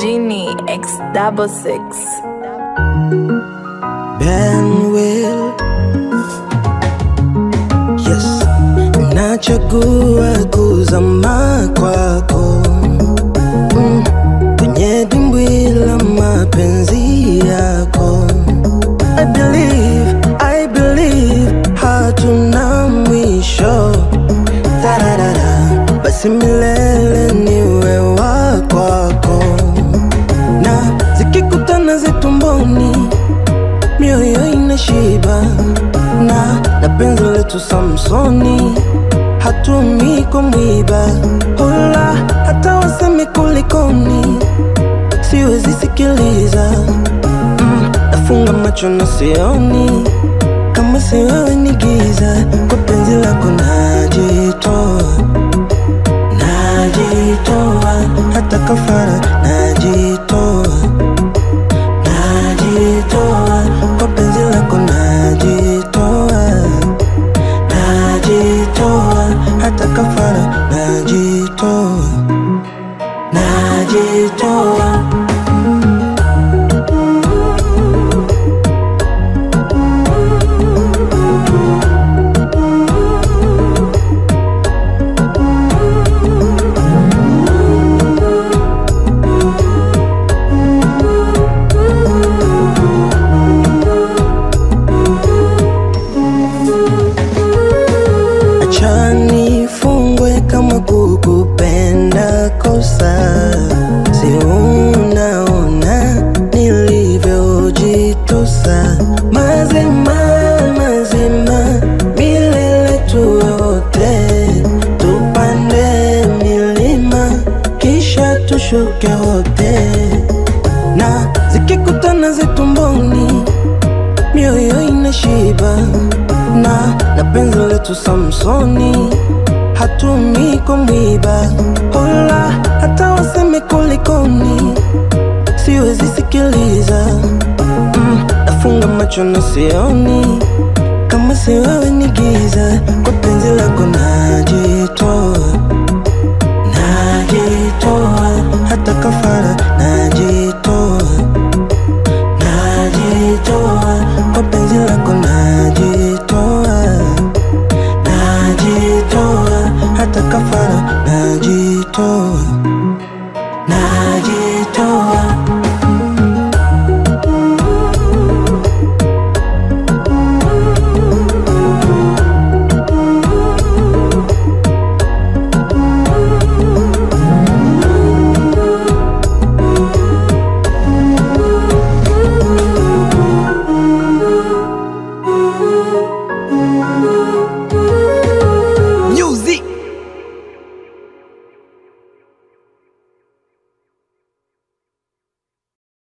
Genie X double six. Benwell. Yes, nachagua kuzama kwako mm, kwenye dimbwi la mapenzi yako. I believe, I believe hatuna mwisho tararara, basi milele niwe wa kwako, na zikikutana zitumboni mioyo inashiba na na penzi letu Samsoni hatumi kwa mwiba hola hata waseme kulikoni siwezi sikiliza mm, nafunga macho na sioni kama si wewe ni giza kwa penzi lako najitoa najitoa hata kafara najitoa najitoa kwa penzi lako najitoa najitoa hata kafara najitoa najitoa acha nifungwe kama kukupenda kosa si unaona nilivyojitosa mazima mazima milele tuyote tupande milima kisha tushuke wote na zikikutana zitumboni mioyo inashiba na na penzi letu Samsoni hatumi kwa mwiba hola hata waseme kulikoni siwezi sikiliza mm, nafunga macho na sioni kama si wewe ni giza kwa penzi lako naji